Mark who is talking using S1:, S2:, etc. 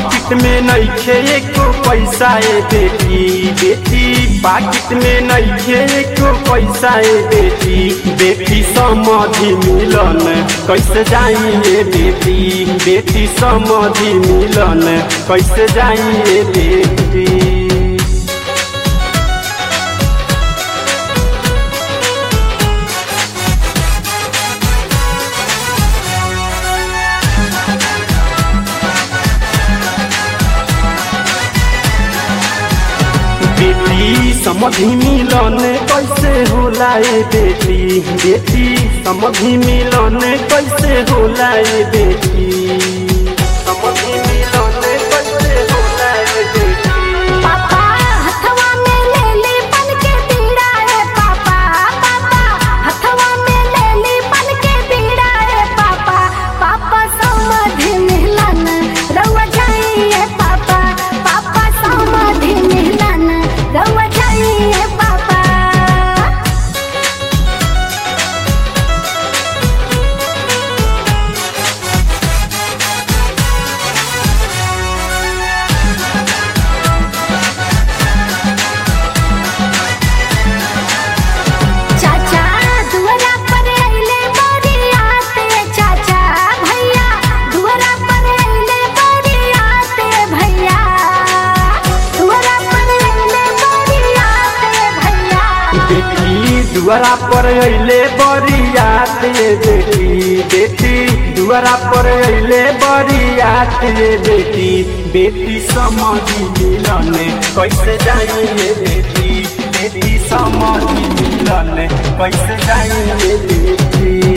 S1: पाकिट में नइखे एको पैसा ए बेटी बेटी पाकिट में नइखे एको पैसा ए बेटी बेटी समधि मिलन कैसे जाई ए बेटी बेटी समधि मिलन कैसे जाई ए बेटी बेटी समधि मिलन कैसे होला ए बेटी बेटी समधि मिलन कैसे होला ए बेटी समधि मिलन कैसे होला ए बेटी
S2: पापा हथवा में ले ली बन के बीड़ा रे पापा पापा हथवा में ले ली बन के बीड़ा रे पापा पापा समाधि मिलन रउआ जाइए पापा पापा समाधि मिलन रउआ जाइए पापा चाचा दुआरा पर अइले बरियाते चाचा भैया दुआरा पर अइले बरियाते भैया दुआरा पर अइले बरियाते भैया
S1: बेटी दुआरा पर अइले बरियात रे बेटी बेटी दुआरा पर अइले बरियात रे बेटी बेटी समधि मिलन कैसे जाई रे बेटी बेटी समधि मिलन कैसे जाई रे बेटी